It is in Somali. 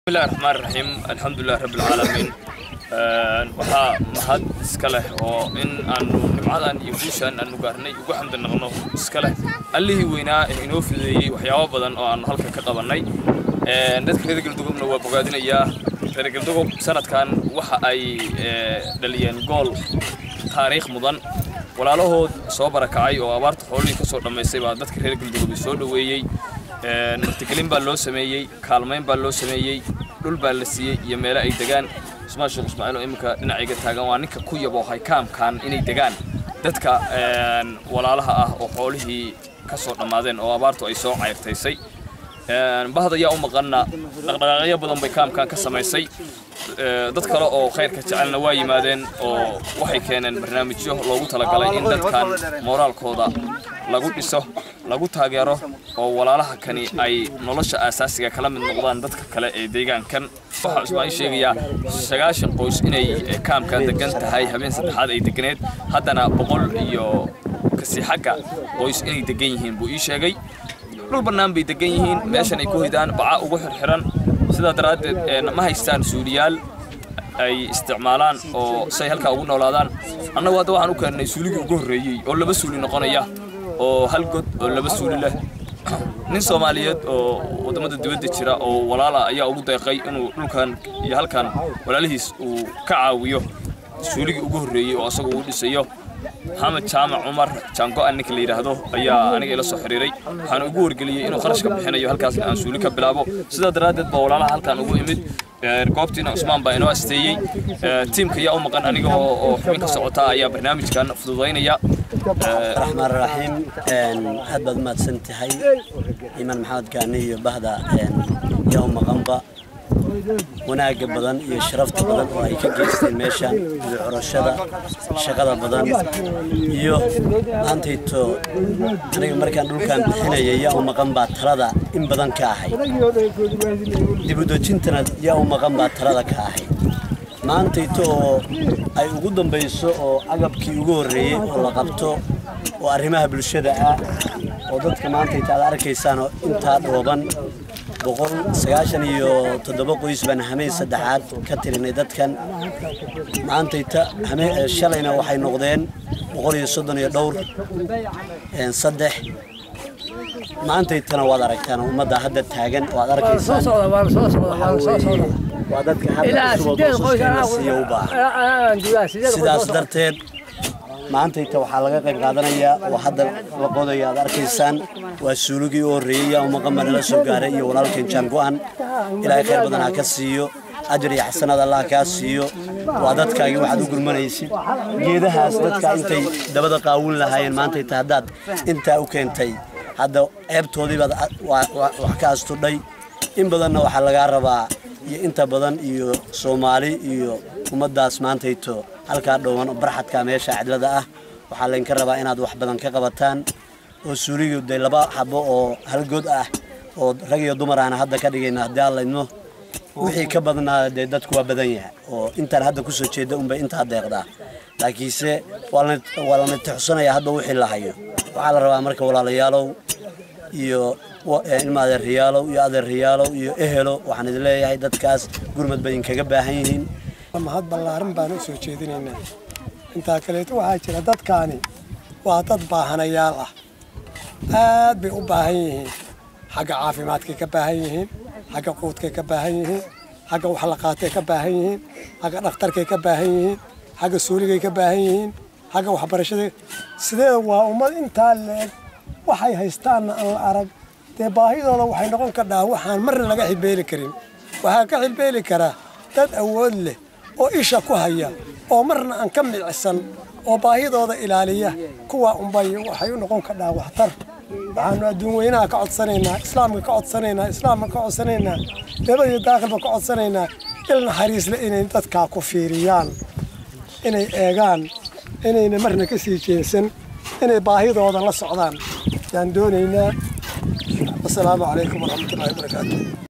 bismillahi raxmaan raxiim alxamdulilah rabbi alcaalamiin waxaa mahad iska leh oo in aanu nimcadan iyo guushaan aanu gaarnay ugu xamdi naqno iska leh allihii weynaa ee inoo fideeyey waxyaabo badan oo aanu halka ka qabannay dadka reer galdugoobna waa bogaadinayaa reer galdugob sanadkan waxa ay dhaliyeen gool taariikh mudan walaalahood soo barakacay oo abaarta xoolihii ka soo dhammaystay baa dadka reer galdugobi soo dhoweeyey martigelin baa loo sameeyey kaalmayn baa loo sameeyey dhul baa la siiyey iyo meelo ay degaan ismaan sheekh ismaaciil oo iminka dhinacayga taagan waa ninka ku yaboohay kaamkan inay degaan dadka walaalaha ah oo xoolihii ka soo dhammaadeen oo abaartu ay soo cayrtaysay bahda ayaa u maqanna dhaqdhaqaaqyo badan bay kaamkan ka samaysay dad kale oo khayrka jecelna waa yimaadeen oo waxay keeneen barnaamijyo loogu talagalay in dadkan mooraalkooda lagu dhiso lagu taageero oo walaalaha kani ay nolosha aasaasiga kala mid noqdaan dadka kale ee deegaankan waxaa ismaaciil sheegayaa sagaashan qoys inay kaamkan degan tahay habeen saddexaad ay deganeed haddana boqol iyo kasii xagga qoys inay degan yihiin buu ii sheegay dhul bannaan bay degan yihiin meeshan ay ku hidaan baca ugu xirxiran sidaa daraaddeed ma haystaan suuliyaal ay isticmaalaan oo say halkaa ugu noolaadaan annagu hadda waxaan u keennay suuligii ugu horreeyey oo laba suuli noqonaya oo hal god oo laba suuli leh nin soomaaliyeed oo waddamada dibadda jira oo walaala ayaa ugu deeqay inuu dhulkan iyo halkan walaalihiis uu ka caawiyo suuligii ugu horreeyey oo asagu uu dhisayo maxamed jaamac cumar jaango-an ninka la yidhaahdo ayaa aniga ila soo xiriiray waxaan ugu wargeliyey inuu kharash ka bixinayo halkaasna aan suuli ka bilaabo sidaa daraaddeed baa walaalaha halkan ugu imid goobtiina cusmaan baa inoo asteeyey tiimka ayaa u maqan aniga oo xubin ka socota ayaa barnaamijkan fududaynaya raxmaan raxiim aad baad umahadsan tahay iimaan maxamed gaani iyo bahda yaa u maqanba wanaagga badan iyo sharafta badan oo ay ka geysteen meeshan iyo curashada shaqada badan iyo maantayto aniga markaan dhulkan bixinaya yaa u maqan baa talada in badan ka ahay dibudejintana yaa u maqan baa talada ka ahay maantayto oo ay ugu dambayso oo agabkii ugu horreeyey oo la qabto oo arrimaha bulshada ah oo dadka maantayta aad arkaysaanoo intaa dhooban boqol sagaashan iyo toddoba qoys baan hameen saddexaad ka tirinay dadkan maantayta shalayna waxay noqdeen boqol iyo soddon iyo dhowr saddex maantaytana waad aragtaan ummadda hadda taagan waad arkaysaan waa dadka hadda siiya u baahan sidaas darteed maantayta waxaa laga qayb qaadanayaa oo hadda la qodaya aad arkaysaan waa suuligii u horreeyey yaa umaqanba nala soo gaaray iyo walaalkeen jaango-an ilaahay khayr badan ha ka siiyo ajar iyo xasanaad allah kaa siiyo waa dadkaagii waxaad u gurmanaysid geedahaas dadka intay dabada qaawin lahaayeen maantayta haddaad intaa u keentay hadda ceebtoodii baad wax ka astudhay in badanna waxaa lagaa rabaa iyo inta badan iyo soomaali iyo ummaddaas maantayto halkaa dhoowan barxadka meesha cidlada ah waxaa laydinka rabaa inaad wax badan ka qabataan oo suuligii de laba xabo oo halgood ah oo rag iyo dumar aan hadda ka dhigayna haddii aan laydno wixii ka badnaa dee dadku waa badan yahay oo intaan hadda kusoo jeeda unbay intaa deeqdaa laakiinse waa lana tixsanayaa hadda wixii la hayo waxaa la rabaa marka walaalayaalow iyo ilma adeerriyaalow iyo adeerriyaalow iyo ehelo waxaan idin leeyahay dadkaas gurmad bay inkaga baahan yihiin mahad ballaaran baan u soo jeedinaynaa intaa kaleeto waxaa jira dadkaani waa dad baahanayaal ah aad bay u baahan yihiin xagga caafimaadkay ka baahan yihiin xagga quudkay ka baahan yihiin xagga waxlaqaatay ka baahan yihiin xagga dhakhtarkay ka baahan yihiin xagga suuligay ka baahan yihiin xagga waxbarashada sideeda waa ummad intaa leeg waxay haystaanna aan la arag dee baahidooda waxay noqon kadhaa waxaan marna laga xilbeeli karin waxaa ka xilbeeli karaa dad awood leh oo isha ku haya oo marna aan ka micsan oo baahidooda ilaaliya kuwaa unbay waxay u noqon kadhaa waxtar waxaanu adduun weynaha ka codsanaynaa islaamka ka codsanaynaa islaamka ka codsanaynaa dabadiyo daakilba ka codsanaynaa il naxariisle inay dadkaa ku fiiriyaan inay eegaan inayna marna ka sii jeesan inay baahidooda la socdaan yaan doonaynaa wasalaamu calaykum waraxmatullahi wabarakaatu